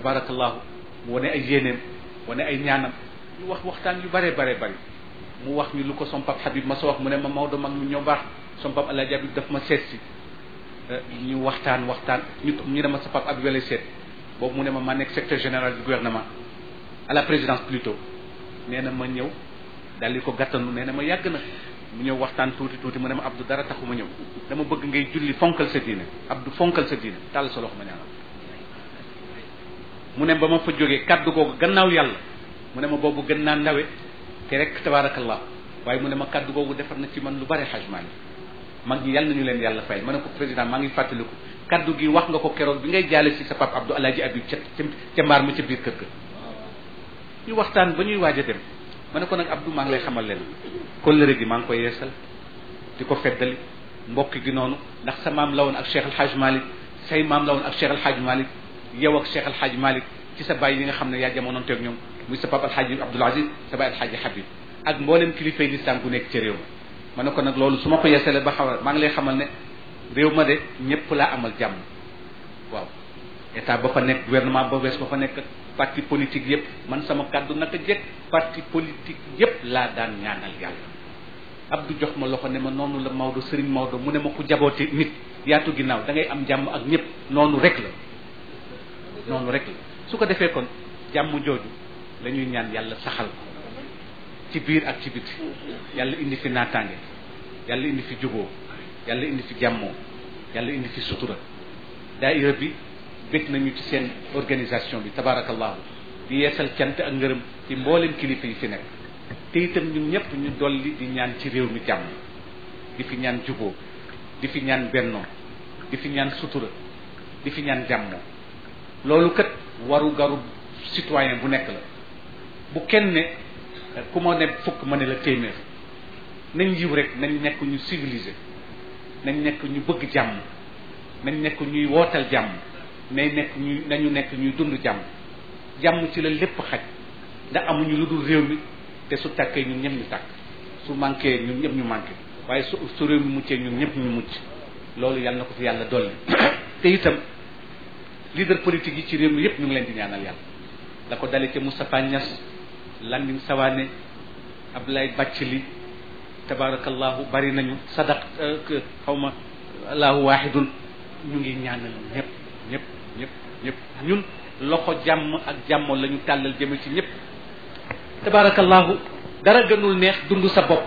tabarakallahu mu wane ay yéeneem wane ay ñaanam ñu wax waxtaan yu bare bare bari mu wax ñu lu ko som pap Habib ma sa wax mu ne ma Maodo mag ñu ñoo baax som pap Alaaji Habib daf ma seet si ñu waxtaan waxtaan ñu ñu ne ma sa pap Habib lay seet boobu mu ne ma ma nekk secrétaire général du gouvernement à la présidence plutôt nee na ma ñëw daal di ko gàttanu nee na ma yàgg na mu ñëw waxtaan tuuti tuuti mu ne ma Abdou dara taxu ma ñëw dama bëgg ngay julli fonkal sa diine Abdou fonkal sa diine tàll sa loxo ma ñaanal mu ne ba ma fa jógee kaddu googu gannaaw yàlla mu ne ma boobu gën naa ndawe te rek tabaarakallah waaye mu ne ma kaddu googu defar na ci man lu bare xajmaani mag ñi yàlla nañu leen yàlla fay ma ne ko président maa ngi fàttaliku kaddu gi wax nga ko keroog bi ngay jaale si sa pap Abdou Alaaji Abib ca ca mbaar ma ca biir kër ga ñu waxtaan ba ñuy waaj a dem ma ne ko nag Abdou maa ngi lay xamal leen kóllëre gi maa ngi koy yeesal di ko feddali mbokk gi noonu ndax sa maam la woon ak Cheikh El Hadj Malick say maam la woon ak Cheikh El Hadj Malick yow ak Cheikh El Hadj Malick ci sa baay yi nga xam ne yaa jamonoon teeg ñoom muy sa papa El Hadj Abdoul Aziz sa baay El Hadj Habib ak mboolem kilifay lislaam gu nekk ci réew ma ma ne ko nag loolu su ma ko yeesalee ba xamal maa ngi lay xamal ne réew ma de ñëpp laa amal jàmm waaw état ba fa nekk gouvernement ba wees ba fa nekk parti politique yëpp man sama kàddu naka jekk parti politique yëpp laa daan ñaanal yàlla Abdou jox ma loxo ne ma noonu la Maodo Serigne Maodo mu ne ma ku jaboote nit yaatu ginnaaw da ngay am jàmm ak ñëpp noonu rek la noonu rek la su ko defee kon jàmm jooju la ñuy ñaan yàlla saxal ko ci biir ak ci biti yàlla indi fi naataange yàlla indi fi juboo yàlla indi fi jàmmoo yàlla indi fi sutura daayira bi bég nañu ci seen organisation bi tabarakallahu di yeesal cant ak ngërëm ci mboolem kilifa yi fi nekk te itam ñun ñëpp ñu dolli di ñaan ci réew mi jàmm di fi ñaan juboo di fi ñaan bennoo di fi ñaan sutura di fi ñaan jàmmoo loolu kat waru garu citoyen bu nekk la bu kenn ne ku ma ne fukk ma ne la téeméer nañ yiw rek nañ nekk ñu civilisé nañ nekk ñu bëgg jàmm nañ nekk ñuy wootal jàmm nay nekk ñuy nañu nekk ñuy dund jàmm jàmm ci la lépp xaj ndax amuñu lu dul réew mi te su tàkkee ñun ñëpp ñu tàkk su manqué ñun ñëpp ñu manqué waaye su su réew mi muccee ñun ñëpp ñu mucc loolu yàlla na ko fi yàlla dolli te itam leader politique yi ci réew mi yëpp ñu ngi leen di ñaanal yàlla la ko dale ca Moustapha Niass Landing Savané Abdoulaye Bathily tabarakallahu bari nañu sadaq xaw ma allahu wahidun ñu ngi ñaanal ñëpp ñëpp ñëpp ñëpp ñun loxo jàmm ak jàmmo la ñu tàllal jëme ci ñëpp tabarakallahu dara gënul neex dund sa bopp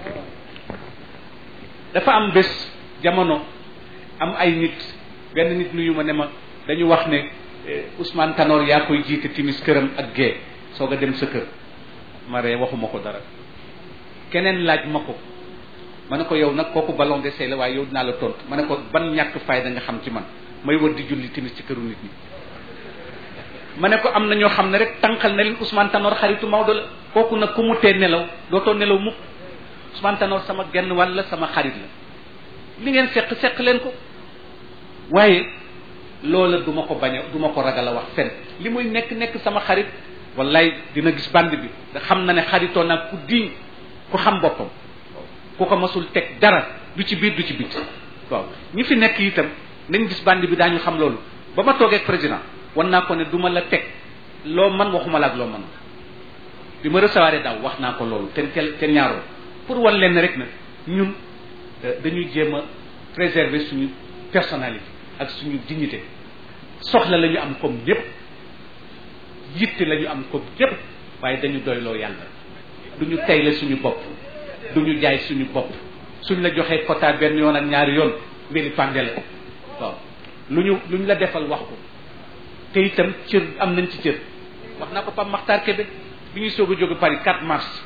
dafa am bés jamono am ay nit benn nit nuyu ma ne ma dañu wax ne Ousmane Tanor yaa koy jiite timis këram ak gée soog a dem sa kër ma ree waxuma ko dara keneen laaj ma ko ma ne ko yow nag kooku ballon d'essai la waaye yow dinaa la tontu ma ne ko ban ñàkk fayda nga xam ci man may wër di julli timis ci këru nit ñi ma ne ko am na ñoo xam ne rek tànqal na leen Ousmane Tanor xaritu Maodo la kooku nag ku mu tee nelaw dootoo nelaw mukk Ousmane Tanor sama genn wàll la sama xarit la li ngeen seq seq leen ko waaye loola du ma ko bañ a du ma ko ragal a wax fen li muy nekk nekk sama xarit wallaay dina gis band bi nga xam na ne xaritoo nag ku diñ ku xam boppam ku ko masul teg dara du ci biir du ci biti waaw ñi fi nekk itam nañ gis band bi daañu xam loolu ba ma toogee ak président wan naa ko ne du ma la teg loo man waxuma la ak loo man bi ma recevoir daaw wax naa ko loolu te te ñaaroo pour wan leen rek na ñun dañuy jéem a préserver suñu personnalité ak suñu dignité soxla la ñu am comme ñëpp yitte la ñu am comme ñëpp waaye dañu doyloo yàlla du ñu tayle suñu bopp du ñu jaay suñu bopp suñ la joxee quota benn yoon ak ñaari yoon mbiri pande la waaw lu ñu lu ñu la defal wax ko te itam cër am nañ ci cër wax naa ko Pape Makhtar Kébé bi ñuy soog a jóge Paris 4 mars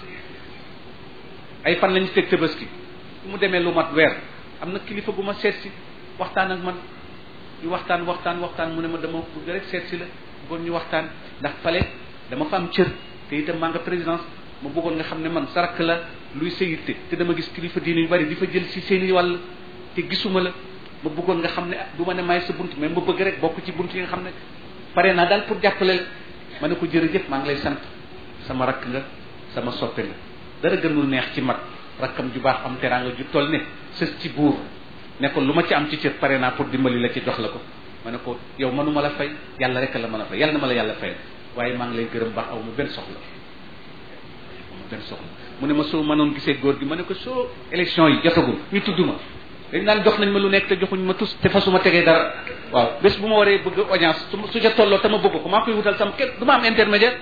ay fan lañu teg Tabaski bu mu demee lu mat weer am na kilifa gu ma seet si waxtaan ak man ñu waxtaan waxtaan waxtaan mu ne ma dama bëgg rek seet si la bëggoon ñu waxtaan ndax fale dama fa am cër te itam maa nga présidence ma bëggoon nga xam ne man sarak la luy sa yitte te dama gis kilifa diine yu bari di fa jël si seeni wàll te gisuma la ma bëggoon nga xam ne du ma ne maay sa bunt mais ma bëgg rek bokk ci bunt yi nga xam ne pare naa daal pour jàppale la ma ne ko jërëjëf maa ngi lay sant sama rakk nga sama soppe nga dara gënul neex ci mag rakkam ju baax am teraanga ju toll ne sës ci buur ne ko lu ma ci am ci cër pare naa pour dimbali la ci jox la ko ma ne ko yow mënuma la fay yàlla rek la mën a fay yàlla na ma la yàlla fay waaye maa ngi lay gërëm baax aw ma benn soxla aw ma benn soxla mu ne ma soo mënoon gisee góor gi ma ne ko soo élection yi jotagul ñu tudd ma dañ naan jox nañ ma lu nekk te joxuñ ma tus te fa su ma tegee dara waaw bés bu ma waree bëgg audience su su ca tolloo te ma bëgg ko maa koy wutal sama kenn du ma am intermédiaire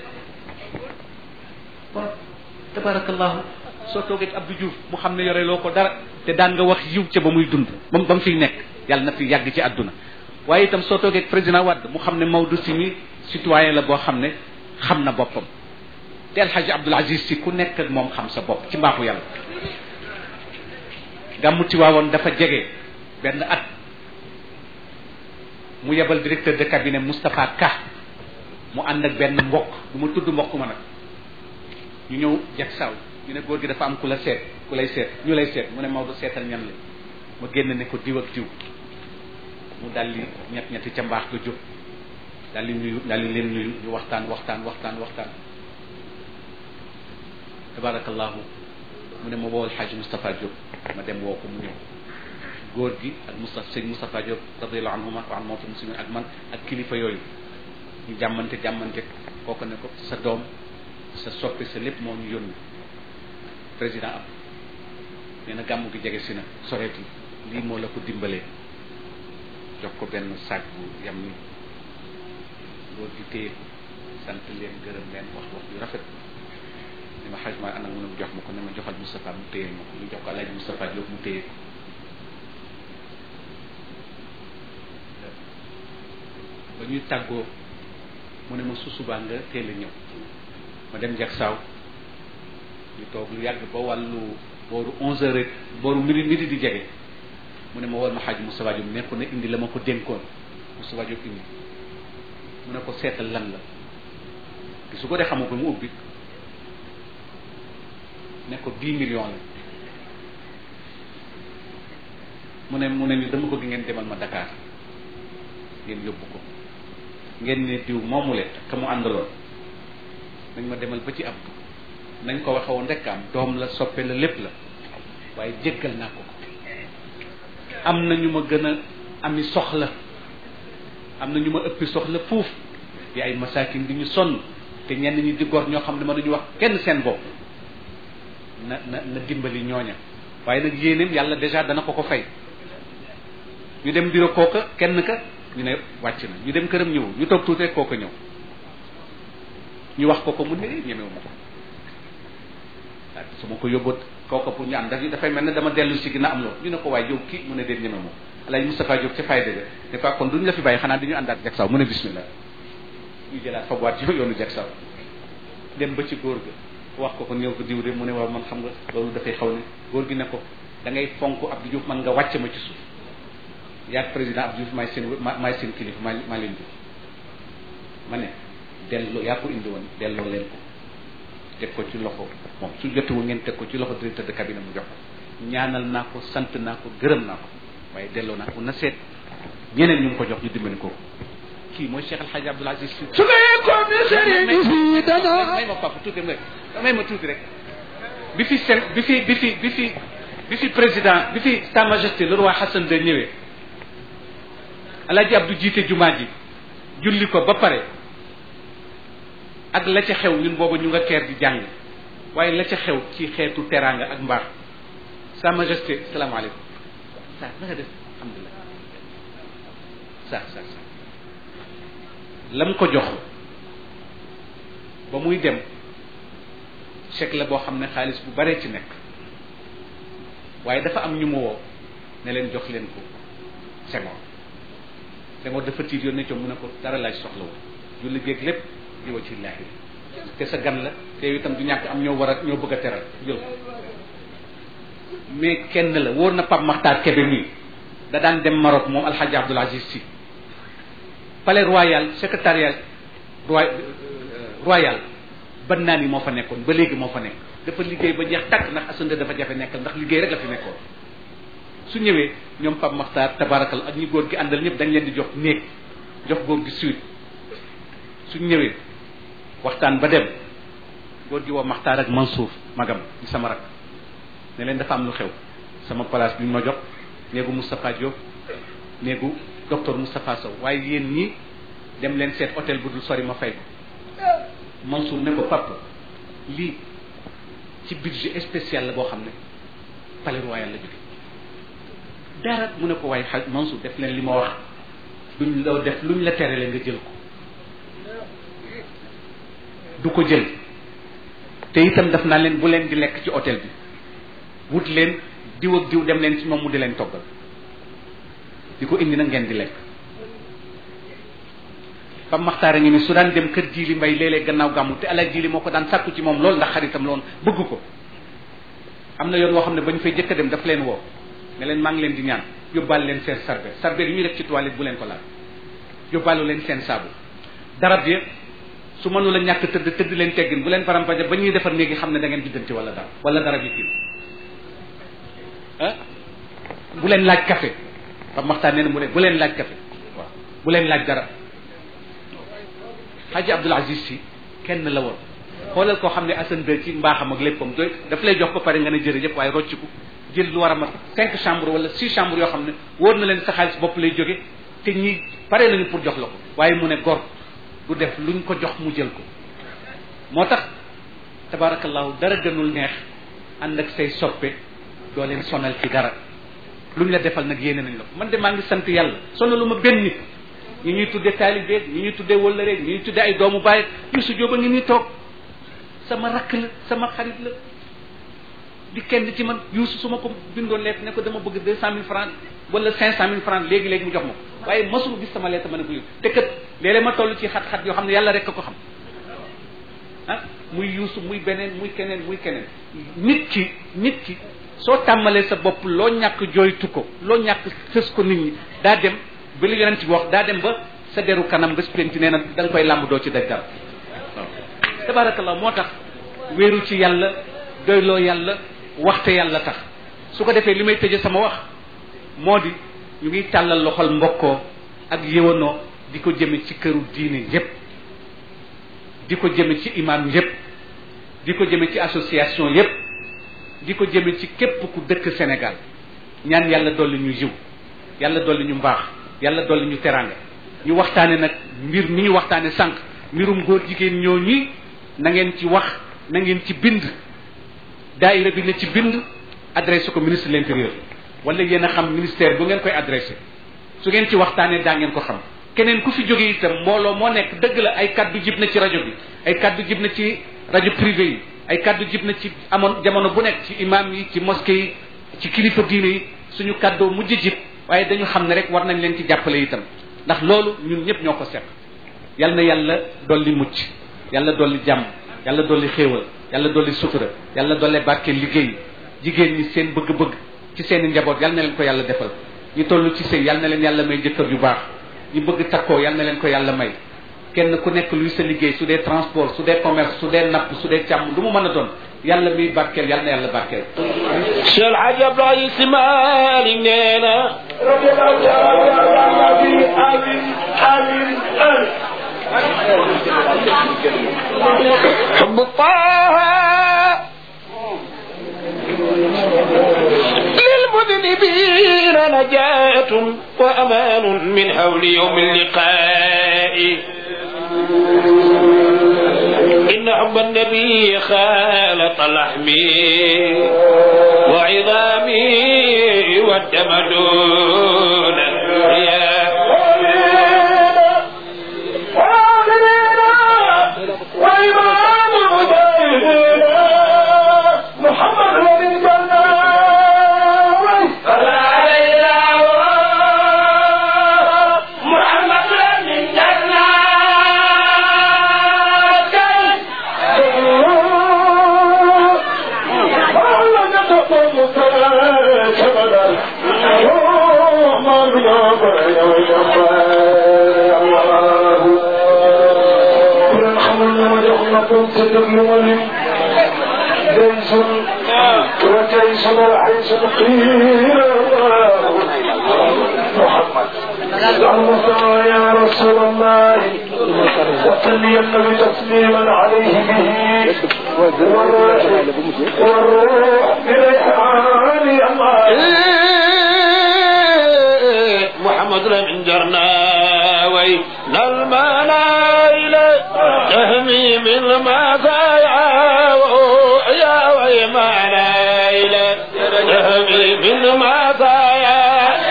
kon tabarakallahu soo toogee ak Abdou Diouf mu xam ne yore loo ko dara te daan nga wax yiw ca ba muy dund ba ba mu fiy nekk yàlla na fi yàgg ci àdduna waaye itam soo toogee ak président Wade mu xam ne Maodo si mi citoyen la boo xam ne xam na boppam te El Hadj Abdoul Aziz si ku nekk ak moom xam sa bopp ci mbaaxu yàlla gàmmu Tiwaawoon dafa jege benn at mu yebal directeur de cabinet Moustapha Ka mu ànd ak benn mbokk du ma tudd mbokk ma nag ñu ñëw jag saw ñu ne góor gi dafa am ku la seet ku lay seet ñu lay seet mu ne Maodo seetal ñan la ma génn ne ko diw ak diw mu daldi ñett ñetti ca mbaax ga jóg daldi nuyu daldi leen nuyu ñu waxtaan waxtaan waxtaan waxtaan tabarakallahu mu ne ma woowal xaaj Moustapha Diop ma dem woo ko mu ñëw góor gi ak Moustapha sëñ Moustapha Diop radiallahu anhuma wa an mawta muslimin ak man ak kilifa yooyu ñu jàmmante jàmmante kooku ne ko sa doom sa soppi sa lépp moo ñu yónni président am nee na gàmmu gi jege si na soreet yi lii moo la ko dimbalee jox ko benn sac bu yam ni góor gi téye ko sant leen gërëm leen wax wax yu rafet ni ma xaj ma ànd ak mu ne mu jox ma ko ne ma joxal Moustapha mu téye ma ko ñu jox ko Alaaji Moustapha Diop mu téye ko ba ñuy tàggoo mu ne ma su subaa nga teel a ñëw ma dem jag saaw ñu toog lu yàgg ba wàllu booru onze heures rek booru midi midi di jege mu ne ma wol ma xaaj Moustapha Diop nekku ne indi la ma ko dénkoon Moustapha Diop indi mu ne ko seetal lan la te su ko dee xamu ko mu ubbi ne ko dix millions la mu ne mu ne ni dama bëgg ngeen demal ma Dakar ngeen yóbbu ko ngeen ne diw moomule ka mu àndaloon nañ ma demal ba ci ab nañ ko waxe woon rek am doom la soppe la lépp la waaye jéggal naa ko am na ñu ma gën a ami soxla am na ñu ma ëppi soxla fuuf di ay masaakin di ñu sonn te ñenn ñi di gor ñoo xam ne mënuñu wax kenn seen bopp na na na dimbali ñooña waaye nag yéeneem yàlla déjà dana ko ko fay ñu dem biro kooka kenn ka ñu ne wàcc na ñu dem këram ñëw ñu toog tuuti rek kooka ñëw ñu wax ko ko mu ne ñemewu ma ko waaw su ma ko yóbboot kooka pour ñu ànd daf dafay mel ne dama dellu si gina am loolu ñu ne ko waaye yow kii mu ne déet ñeme moom alay Moustapha Diop ca fayda ga ne ko kon duñu la fi bàyyi xanaa dañu àndaat jag saw mu ne bismillah ñu jëlaat fa boîte yoonu jag saw dem ba ci góor ga wax ko ko néew ko diw de mu ne waaw man xam nga loolu dafay xaw ne góor gi ne ko da ngay fonk Abdou Diouf man nga wàcc ma ci suuf yaag président Abdou Diouf maay seen maay seen kilifa maa maa leen jox ma ne delloo yaa ko indi woon delloo leen ko teg ko ci loxo moom su jotewu ngeen teg ko ci loxo directeur de cabinet mu jox ko ñaanal naa ko sant naa ko gërëm naa ko waaye delloo naa ko na seet ñeneen ñu ngi ko jox ñu dimbali ko kii mooy Cheikh El Hadj Abdoul Aziz Sy su ngeen ko misiri di fii dana may ma papa tuuti rek may ma tuuti rek bi fi seen bi fi bi fi bi fi bi fi président bi fi sa majesté le roi Hassan de ñëwee Alaaji Abdou jiite jumaa ji julli ko ba pare ak la ca xew ñun boobu ñu nga keer di jàng waaye la ca xew ci xeetu teraanga ak mbaax sa majesté salaamaaleykum sa na nga def alhamdulilah sa sa sa lam ko jox ba muy dem chèque la boo xam ne xaalis bu baree ci nekk waaye dafa am ñu mu woo ne leen jox leen ko Senghor Senghor dafa tiit yoon ne co mu ne ko dara laaj soxla wu julli géeg lépp di wa ci laahi te sa gan la te yow itam du ñàkk am ñoo war a ñoo bëgg a teral jël mais kenn la wóor na Pape Makhtar Kébé mii da daan dem Maroc moom Alhaji Abdoul Aziz Sy palais royal secrétariat roi royal ban naa ni moo fa nekkoon ba léegi moo fa nekk dafa liggéey ba jeex tàkk ndax asande dafa jafe nekkal ndax liggéey rek la fi nekkoon su ñëwee ñoom Pape Makhtar tabarakal ak ñi góor gi àndal ñëpp dañ leen di jox néeg jox góor gi suite su ñëwee waxtaan ba dem góor gi woo Makhtar ak Mansour magam di sama rak ne leen dafa am lu xew sama place bi ñu ma jox néegu Moustapha Diop néegu docteur Moustapha Sow waaye yéen ñi dem leen seet hôtel bu dul sori ma fay ko Mansour ne ko papa lii ci budget spécial la boo xam ne palais royal la jóge dara mu ne ko waaye xaj Mansour def leen li ma wax duñ la def luñ la terale nga jël ko du ko jël te itam daf naa leen bu leen di lekk ci hôtel bi wut leen diw ak diw dem leen ci moom mu di leen toggal di ko indi na ngeen di lekk Pam Maxtaar a ngi ni su daan dem kër jiili mbay léeg-léeg gannaaw gàmmu te alaaj jiili moo ko daan sàkku ci moom loolu ndax xaritam loon bëgg ko am na yoon woo xam ne ba ñu fay jëkk a dem daf leen woo ne leen maa ngi leen di ñaan yóbbaale leen seen sarbe sarbe yi ñuy def ci toilette bu leen ko laal yóbbaale leen seen saabu darab yi su mënu la ñàkk tëdd tëdd leen teggin bu leen farampaje ba ñuy defar néegi xam ne da ngeen biddanti wala dara wala darab yi kii ah bu leen laaj café Pam Maxtaar nee na mu ne bu leen laaj café waaw bu leen laaj dara Haji Abdul Aziz si kenn la woon xoolal koo xam ne Assane de ci mbaaxam ak léppam doy daf lay jox ba pare nga ne jërëjëf waaye rocciku jël lu war a mat cinq chambres wala six chambres yoo xam ne wóor na leen sa xaalis bopp lay jóge te ñi pare nañu pour jox la ko waaye mu ne gor du def luñ ko jox mu jël ko moo tax tabarakallahu dara gënul neex ànd ak say soppe doo leen sonal ci dara luñ la defal nag yéene nañ la ko man de maa ngi sant yàlla sonalu ma benn nit ñi ñuy tudde taalibeeg ñi ñuy tudde wëllëreeg ñi ñuy tudde ay doomu bàyyi Yusu Jóob a ngi nii toog sama rakk la sama xarit la di kenn ci man Yusu su ma ko bindoon lettre ne ko dama bëgg deux cent mille francs wala cinq cent mille francs léegi-léegi mu jox ma ko waaye mosuma gis sama lettre ma ne ko te kat léeg-léeg ma toll ci xat-xat yoo xam ne yàlla rek a ko xam ah muy Yusu muy beneen muy keneen muy keneen nit ki nit ki soo tàmmalee sa bopp loo ñàkk jooytu ko loo ñàkk fës ko nit ñi daa dem ba li yonent bi wax daa dem ba sa deru kanam bés penc nee na da nga koy làmb doo ci daj dara waaw tabarakallah moo tax wéeru ci yàlla doyloo yàlla waxte yàlla tax su ko defee li may tëje sama wax moo di ñu ngi tàllal loxol mbokkoo ak yëwanoo di ko jëme ci këru diine yépp di ko jëme ci imam yépp di ko jëme ci association yépp di ko jëme ci képp ku dëkk Sénégal ñaan yàlla dolli ñu yiw yàlla dolli ñu mbaax yàlla dolli ñu teraanga ñu waxtaane nag mbir mi ñu waxtaane sànq mbirum góor jigéen ñoo ñi na ngeen ci wax na ngeen ci bind daayira bi na ci bind adressé ko ministre de l'intérieur wala yéen a xam ministère bu ngeen koy adressé su ngeen ci waxtaanee daa ngeen ko xam keneen ku fi jóge itam mbooloo moo nekk dëgg la ay kaddu jib na ci rajo bi ay kaddu jib na ci rajo privé yi ay kaddu jib na ci amoon jamono bu nekk ci imam yi ci mosquée yi ci kilifa diine yi suñu kaddoo mujj jib waaye dañu xam ne rek war nañ leen ci jàppale itam ndax loolu ñun ñëpp ñoo ko seq yal na yàlla dolli mucc yàlla dolli jàmm yàlla dolli xéewal yàlla dolli sutura yàlla dolli barke liggéey jigéen ñi seen bëgg-bëgg ci seen i njaboot yal na leen ko yàlla defal ñu toll ci sëy yal na leen yàlla may jëkkër yu baax ñu bëgg takkoo yal na leen ko yàlla may kenn ku nekk luy sa liggéey su dee transport su dee commerce su dee napp su dee càmm lu mu mën a doon yàlla miy barkeel yal na yàlla barkeel Cheikh El Hadj Abdoulaye Sy Malick nee na حب طه للمذنبين نجاة وأمان من حول يوم اللقاء إن حب النبي خالط لحمي وعظامي والدم دون رياء جيش وجيش العيش القيل محمد اللهم يا رسول الله وسلم بتسليما عليه به والروح بريحان الله محمد مسلم جرنا وين المنايل تهمي من المسايا يا وي منايل تهمي من المسايا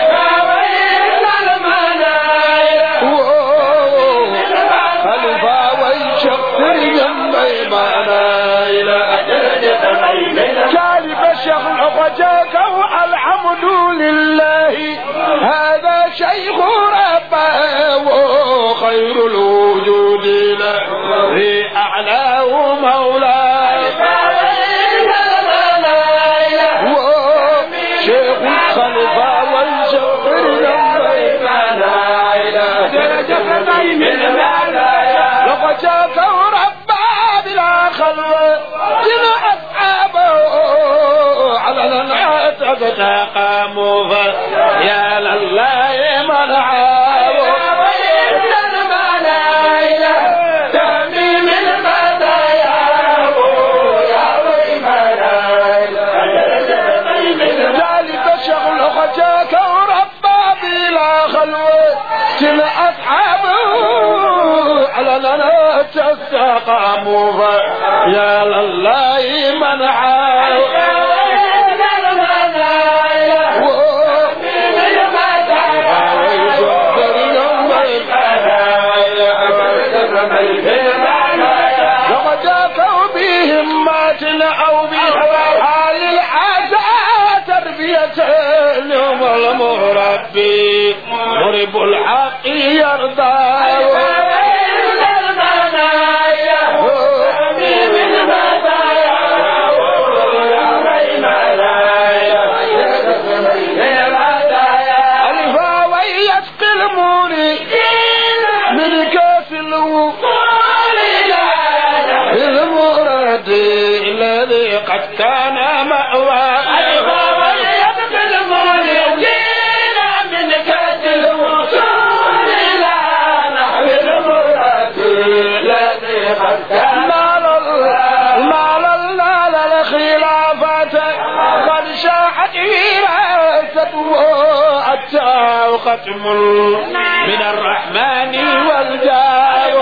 خلفا ويشق جنبي منايل جالب الشيخ وجاك الحمد لله هذا شيخ ربه خير الوجود له أعلاه مولاه شيخ الخلفاء والشفر جنبي لقد جاك ربا بلا خلوة جل أصحابه على العتب تقاموا يا لله منعاه ذلك شغل خجاك وربا بلا خلوة جل أصحابه على لنا تستقاموا يا لله منعاه لقد جاءوا بهمات أو بحال العزاء تربية اليوم المربي مرب الحق يرضى ألفا ويسقي الموني من كاس الوصول المراد الذي قد كان مأوى نال ال- نال ال- نال الخلافة قد شاحت وراثته أتاه ختم من الرحمن والجاه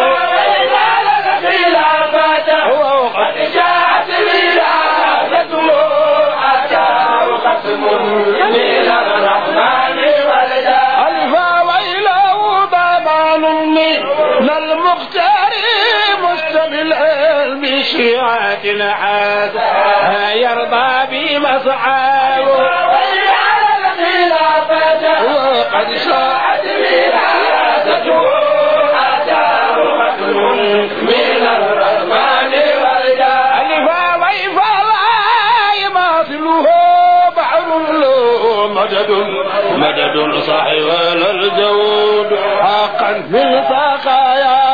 هو قد جاءت وراثته أتاه ختم من الرحمن والجاه ألفا وإله ضمان من المختار مستمل بشيعة عاد يرضى بمصعاه وقد شاءت وراثته أتاه ختم من الرحمن والجاه ألفا وإفا لا يماثله بحر له مدد مدد صاحب الجود حقا من سقايا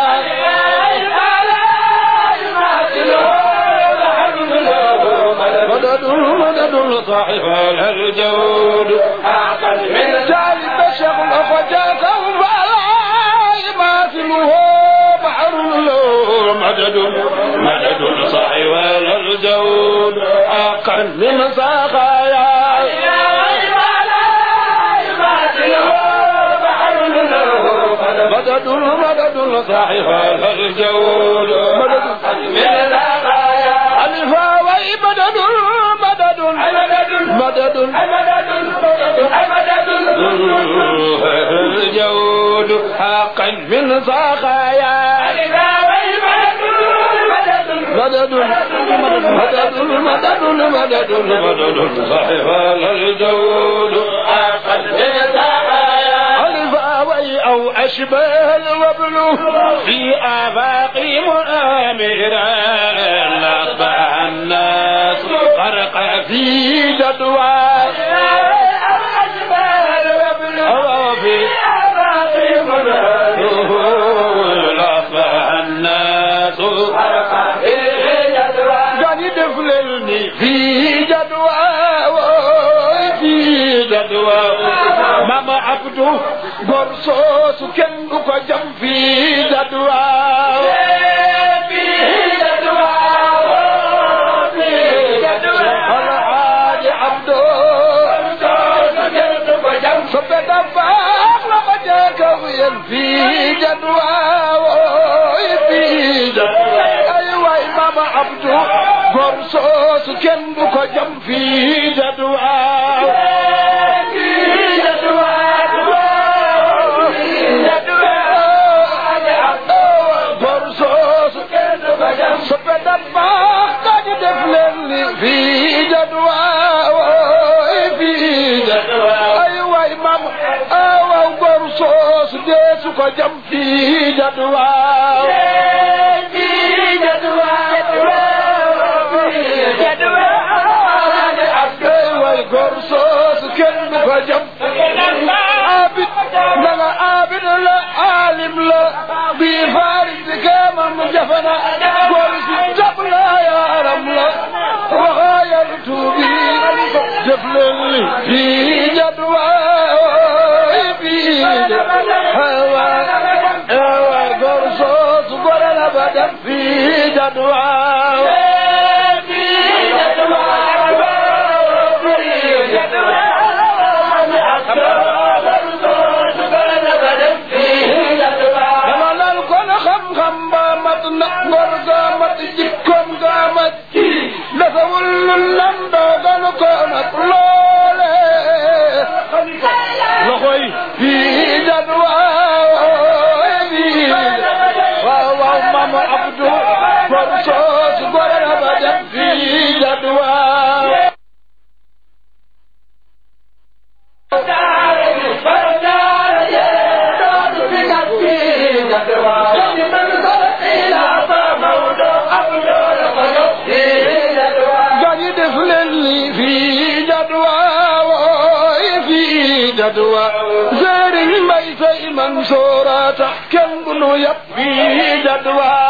مدد مدد صاحب الجود حقا من ذلك الشغل فجاك فلا يماثله بحر له مدد مدد صاحب الجود حقا من سقايا مدد مدد صاحب الجود مدد من الغاية ألفا وي مدد مدد مدد الجود حقا من سخايا مدد مدد مدد مدد مدد صاحب الجود حقا من سخايا الفاوي أو أشبه الوبل في آفاق مؤامرا أصبح الناس غرق في جدوى أو في أصبح الناس قد دفلني في جدوى في جدوى ماما عبدو برصوص كن ko jam fi jadwa الحاج عبدو صبت الفاق لما fii jadwa wooy fii jadwa ay waay mama abdu gor soosu kenn du ko jam fii jadwa fii jadwa gor soosu kenn du ko jam soppe dabba kañu def leen li fii jadwa wooy fii jadwa ay waay mama awaw gor soosu deesu ko jam fii jadwa fii jadwa ay waay gor soosu kenn du ko jam abid nanga abid la alim la bi faris di kamam jafana gor si jab la yaram la waxayal tuubi jëf leen li fii jadwa fii hawa hawa gor soosu gore la ba dem fii jadwa dama lal kon xam-xam ba mat na ngor ga mat jikkoom ga mat defawul lu lam doogalu ko mat loole loxo yi fii jadwa fii waaw waaw mama abdu gor soosu gore na ba dem fii jadwa gañi def leen li fii jadwa wooy fii jadwa sëriñ mbay say man soorata kenn bu nu yab fii jadwa